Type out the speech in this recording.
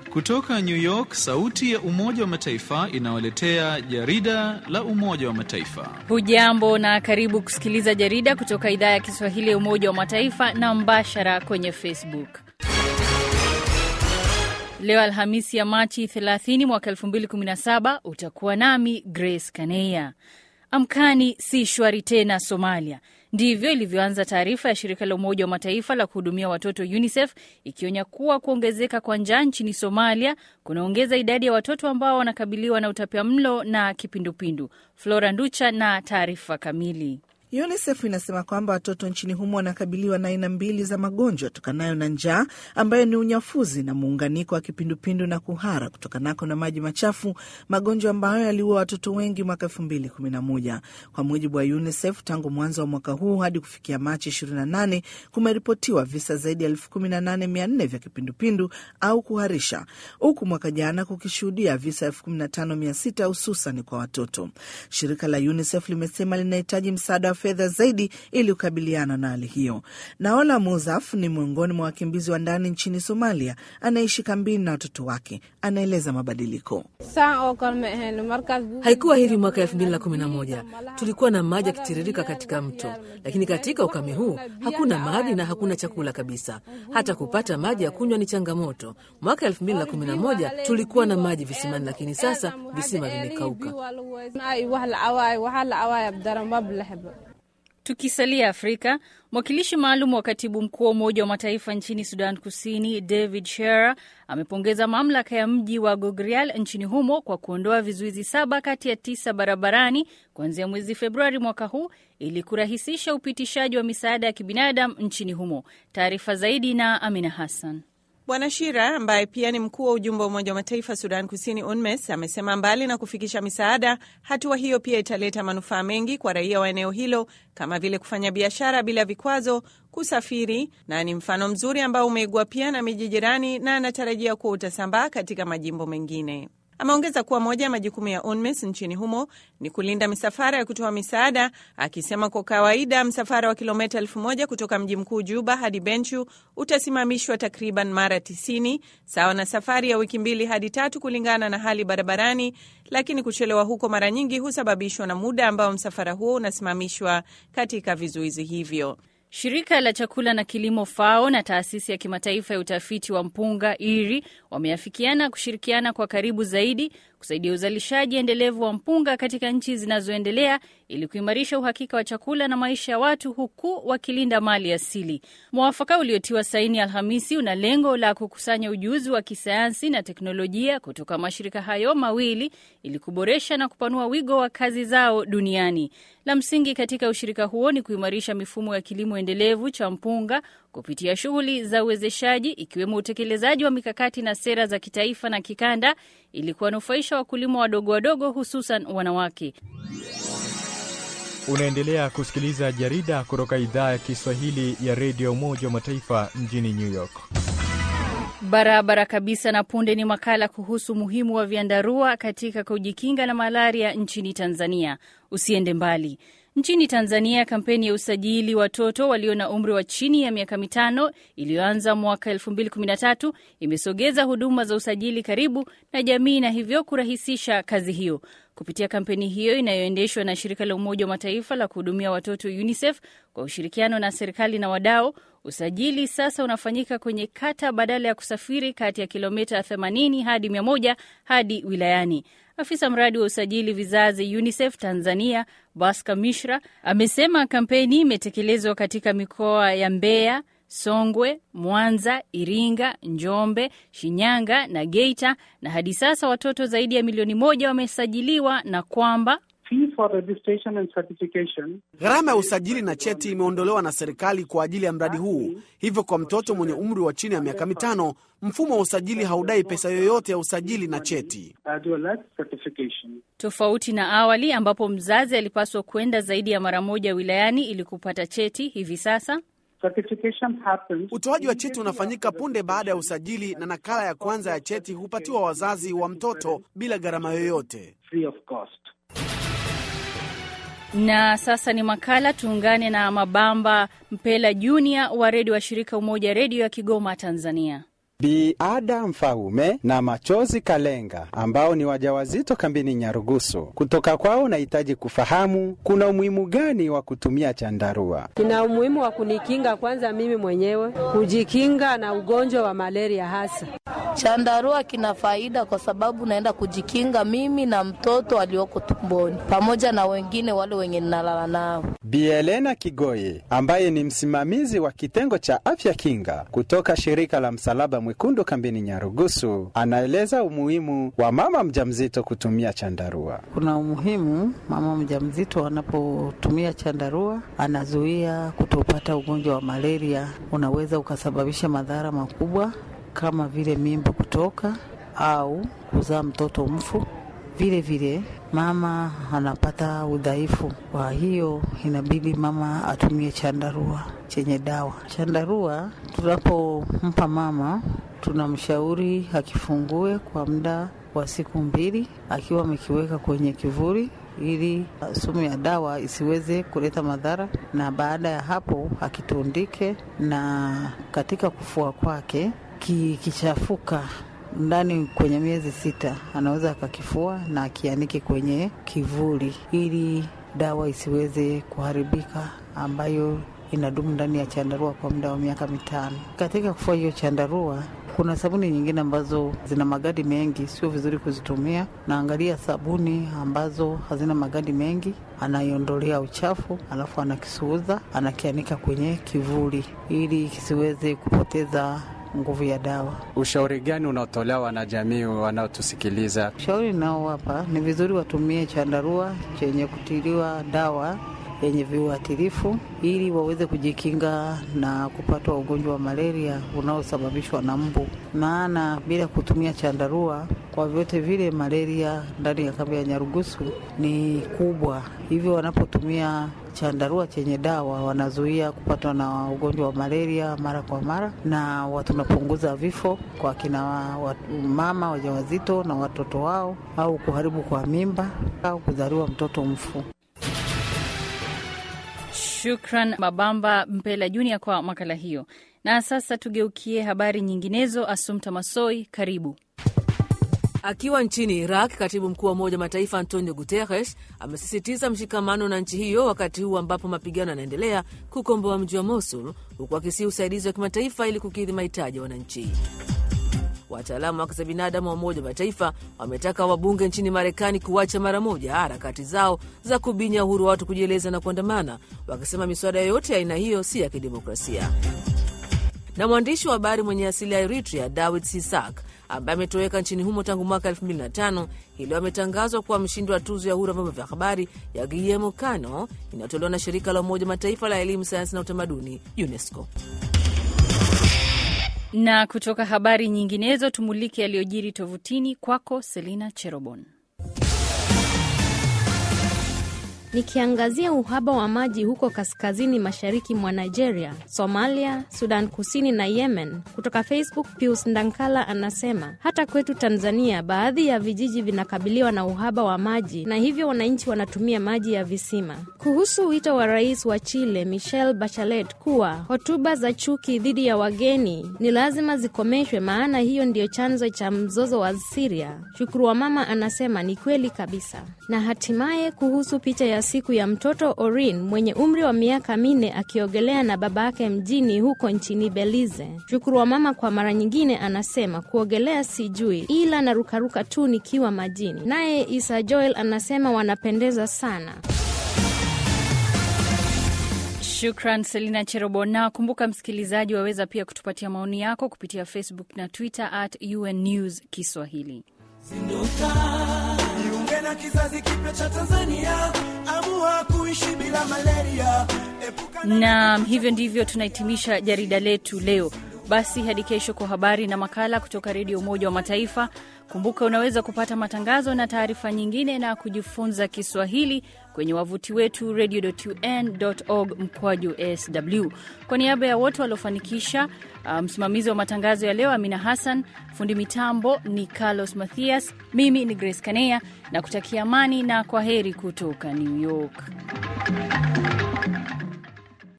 Kutoka New York, sauti ya Umoja wa Mataifa inawaletea jarida la Umoja wa Mataifa. Hujambo na karibu kusikiliza jarida kutoka idhaa ya Kiswahili ya Umoja wa Mataifa na mbashara kwenye Facebook. Leo Alhamisi ya Machi 30 mwaka 2017 utakuwa nami Grace Kaneya. Amkani si shwari tena Somalia. Ndivyo ilivyoanza taarifa ya shirika la Umoja wa Mataifa la kuhudumia watoto UNICEF ikionya kuwa kuongezeka kwa njaa nchini Somalia kunaongeza idadi ya watoto ambao wanakabiliwa na utapiamlo na kipindupindu. Flora Nducha na taarifa kamili. UNICEF inasema kwamba watoto nchini humo wanakabiliwa na aina mbili za magonjwa tokanayo na njaa ambayo ni unyafuzi na muunganiko wa kipindupindu na kuhara kutokanako na maji machafu, magonjwa ambayo yaliua watoto wengi mwaka elfu mbili kumi na moja. Kwa mujibu wa UNICEF, tangu mwanzo wa mwaka huu hadi kufikia Machi 28 kumeripotiwa visa zaidi ya elfu kumi na nane mia nne vya kipindupindu au kuharisha, huku mwaka jana kukishuhudia visa elfu kumi na tano mia sita hususan kwa watoto. Shirika la UNICEF limesema linahitaji msaada fedha zaidi ili kukabiliana na hali hiyo. Naola Muzaf ni miongoni mwa wakimbizi wa ndani nchini Somalia, anaishi kambini na watoto wake. Anaeleza mabadiliko. Haikuwa hivi mwaka elfu mbili na kumi na moja. Tulikuwa na maji yakitiririka katika mto, lakini katika ukame huu hakuna maji na hakuna chakula kabisa. Hata kupata maji ya kunywa ni changamoto. Mwaka elfu mbili na kumi na moja tulikuwa na maji visimani, lakini sasa visima vimekauka. Tukisalia Afrika, mwakilishi maalum wa katibu mkuu wa Umoja wa Mataifa nchini Sudan Kusini, David Shearer, amepongeza mamlaka ya mji wa Gogrial nchini humo kwa kuondoa vizuizi saba kati ya tisa barabarani kuanzia mwezi Februari mwaka huu ili kurahisisha upitishaji wa misaada ya kibinadamu nchini humo. Taarifa zaidi na Amina Hassan. Bwana Shira ambaye pia ni mkuu wa ujumbe wa Umoja wa Mataifa Sudan Kusini, UNMES, amesema mbali na kufikisha misaada, hatua hiyo pia italeta manufaa mengi kwa raia wa eneo hilo kama vile kufanya biashara bila vikwazo, kusafiri, na ni mfano mzuri ambao umeigwa pia na miji jirani na anatarajia kuwa utasambaa katika majimbo mengine. Ameongeza kuwa moja ya majukumu ya UNMISS nchini humo ni kulinda misafara ya kutoa misaada, akisema kwa kawaida msafara wa kilomita elfu moja kutoka mji mkuu Juba hadi Benchu utasimamishwa takriban mara 90 sawa na safari ya wiki mbili hadi tatu kulingana na hali barabarani, lakini kuchelewa huko mara nyingi husababishwa na muda ambao msafara huo unasimamishwa katika vizuizi hivyo. Shirika la chakula na kilimo FAO na taasisi ya kimataifa ya utafiti wa mpunga IRI wameafikiana kushirikiana kwa karibu zaidi kusaidia uzalishaji endelevu wa mpunga katika nchi zinazoendelea ili kuimarisha uhakika wa chakula na maisha ya watu huku wakilinda mali asili. Mwafaka uliotiwa saini Alhamisi una lengo la kukusanya ujuzi wa kisayansi na teknolojia kutoka mashirika hayo mawili ili kuboresha na kupanua wigo wa kazi zao duniani. La msingi katika ushirika huo ni kuimarisha mifumo ya kilimo endelevu cha mpunga kupitia shughuli za uwezeshaji ikiwemo utekelezaji wa mikakati na sera za kitaifa na kikanda ili kuwanufaisha wakulima wadogo wadogo hususan wanawake. Unaendelea kusikiliza jarida kutoka idhaa ya Kiswahili ya redio Umoja wa Mataifa mjini New York. Barabara kabisa. Na punde ni makala kuhusu umuhimu wa vyandarua katika kujikinga na malaria nchini Tanzania. Usiende mbali. Nchini Tanzania, kampeni ya usajili watoto walio na umri wa chini ya miaka mitano iliyoanza mwaka 2013 imesogeza huduma za usajili karibu na jamii na hivyo kurahisisha kazi hiyo. Kupitia kampeni hiyo inayoendeshwa na shirika la Umoja wa Mataifa la kuhudumia watoto UNICEF kwa ushirikiano na serikali na wadau, usajili sasa unafanyika kwenye kata badala ya kusafiri kati ya kilomita 80 hadi 100 hadi wilayani. Afisa mradi wa usajili vizazi UNICEF Tanzania, Baska Mishra, amesema kampeni imetekelezwa katika mikoa ya Mbeya, Songwe, Mwanza, Iringa, Njombe, Shinyanga na Geita, na hadi sasa watoto zaidi ya milioni moja wamesajiliwa na kwamba gharama ya usajili na cheti imeondolewa na serikali kwa ajili ya mradi huu. Hivyo kwa mtoto mwenye umri wa chini ya miaka mitano, mfumo wa usajili haudai pesa yoyote ya usajili na cheti, tofauti na awali ambapo mzazi alipaswa kwenda zaidi ya mara moja wilayani ili kupata cheti. Hivi sasa utoaji wa cheti unafanyika punde baada ya usajili, na nakala ya kwanza ya cheti hupatiwa wazazi wa mtoto bila gharama yoyote. Na sasa ni makala, tuungane na Mabamba Mpela Junior wa redio wa shirika Umoja Redio ya Kigoma, Tanzania. Bi Ada Mfaume na Machozi Kalenga ambao ni wajawazito kambini Nyarugusu. Kutoka kwao nahitaji kufahamu kuna umuhimu gani wa kutumia chandarua. Kina umuhimu wa kunikinga kwanza mimi mwenyewe, kujikinga na ugonjwa wa malaria hasa. Chandarua kina faida kwa sababu naenda kujikinga mimi na mtoto alioko tumboni pamoja na wengine wale wenye ninalala nao. Bi Elena Kigoye ambaye ni msimamizi wa kitengo cha afya kinga kutoka shirika la Msalaba Mwekundu kambini Nyarugusu anaeleza umuhimu wa mama mjamzito kutumia chandarua. Kuna umuhimu mama mjamzito anapotumia chandarua, anazuia kutopata ugonjwa wa malaria, unaweza ukasababisha madhara makubwa kama vile mimba kutoka au kuzaa mtoto mfu. Vile vile mama anapata udhaifu, kwa hiyo inabidi mama atumie chandarua chenye dawa. Chandarua tunapompa mama, tunamshauri akifungue kwa muda wa siku mbili, akiwa amekiweka kwenye kivuli ili sumu ya dawa isiweze kuleta madhara, na baada ya hapo akitundike, na katika kufua kwake kikichafuka ndani kwenye miezi sita anaweza akakifua na akianike kwenye kivuli ili dawa isiweze kuharibika, ambayo inadumu ndani ya chandarua kwa muda wa miaka mitano. Katika kufua hiyo chandarua, kuna sabuni nyingine ambazo zina magadi mengi, sio vizuri kuzitumia. Naangalia sabuni ambazo hazina magadi mengi, anaiondolea uchafu, alafu anakisuuza, anakianika kwenye kivuli ili kisiweze kupoteza nguvu ya dawa. Ushauri gani unaotolewa wanajamii wanaotusikiliza? Ushauri naowapa ni vizuri watumie chandarua chenye kutiliwa dawa yenye viuatilifu ili waweze kujikinga na kupatwa ugonjwa wa malaria unaosababishwa na mbu, maana bila kutumia chandarua kwa vyote vile malaria ndani ya kambi ya Nyarugusu ni kubwa, hivyo wanapotumia chandarua chenye dawa wanazuia kupatwa na ugonjwa wa malaria mara kwa mara, na tunapunguza vifo kwa kina wa, mama wajawazito na watoto wao, au kuharibu kwa mimba au kuzaliwa mtoto mfu. Shukran Mabamba Mpela Junior kwa makala hiyo. Na sasa tugeukie habari nyinginezo. Asumta Masoi, karibu. Akiwa nchini Iraq, katibu mkuu wa Umoja wa Mataifa Antonio Guterres amesisitiza mshikamano na nchi hiyo wakati huu ambapo mapigano yanaendelea kukomboa mji wa Mosul, huku akisii usaidizi wa kimataifa ili kukidhi mahitaji ya wananchi. Wataalamu wa haki za binadamu wa Umoja wa Mataifa wametaka wabunge nchini Marekani kuacha mara moja harakati zao za kubinya uhuru wa watu kujieleza na kuandamana, wakisema miswada yoyote ya aina hiyo si ya kidemokrasia. Na mwandishi wa habari mwenye asili ya Eritrea Dawid Sisak ambaye ametoweka nchini humo tangu mwaka 2005 hii leo ametangazwa kuwa mshindi wa tuzo ya uhuru wa vyombo vya habari ya Guillermo Cano inayotolewa na shirika la Umoja Mataifa la elimu, sayansi na utamaduni UNESCO. Na kutoka habari nyinginezo tumulike yaliyojiri tovutini. Kwako Selina Cherobon. Nikiangazia uhaba wa maji huko kaskazini mashariki mwa Nigeria, Somalia, Sudan Kusini na Yemen. Kutoka Facebook, Pius Ndankala anasema hata kwetu Tanzania baadhi ya vijiji vinakabiliwa na uhaba wa maji na hivyo wananchi wanatumia maji ya visima. Kuhusu wito wa rais wa Chile Michelle Bachelet kuwa hotuba za chuki dhidi ya wageni ni lazima zikomeshwe, maana hiyo ndiyo chanzo cha mzozo wa Siria. Shukuru wa mama anasema ni kweli kabisa. Na hatimaye kuhusu picha ya siku ya mtoto Orin mwenye umri wa miaka minne akiogelea na babake mjini huko nchini Belize. Shukuru wa mama kwa mara nyingine anasema kuogelea sijui, ila narukaruka tu nikiwa majini. Naye Isa Joel anasema wanapendeza sana. Shukran Selina Cherobo. Na kumbuka msikilizaji, waweza pia kutupatia maoni yako kupitia Facebook na Twitter at UN News Kiswahili. Zinduka, jiunge na kizazi kipya cha Tanzania, amua kuishi bila malaria. Epuka na hivyo ndivyo tunahitimisha jarida letu leo. Basi hadi kesho kwa habari na makala kutoka Redio Umoja wa Mataifa. Kumbuka unaweza kupata matangazo na taarifa nyingine na kujifunza Kiswahili kwenye wavuti wetu radio.un.org mkwaju sw. Kwa niaba ya wote waliofanikisha, msimamizi um, wa matangazo ya leo Amina Hassan, fundi mitambo ni Carlos Mathias, mimi ni Grace Kanea na kutakia amani na kwa heri kutoka New York.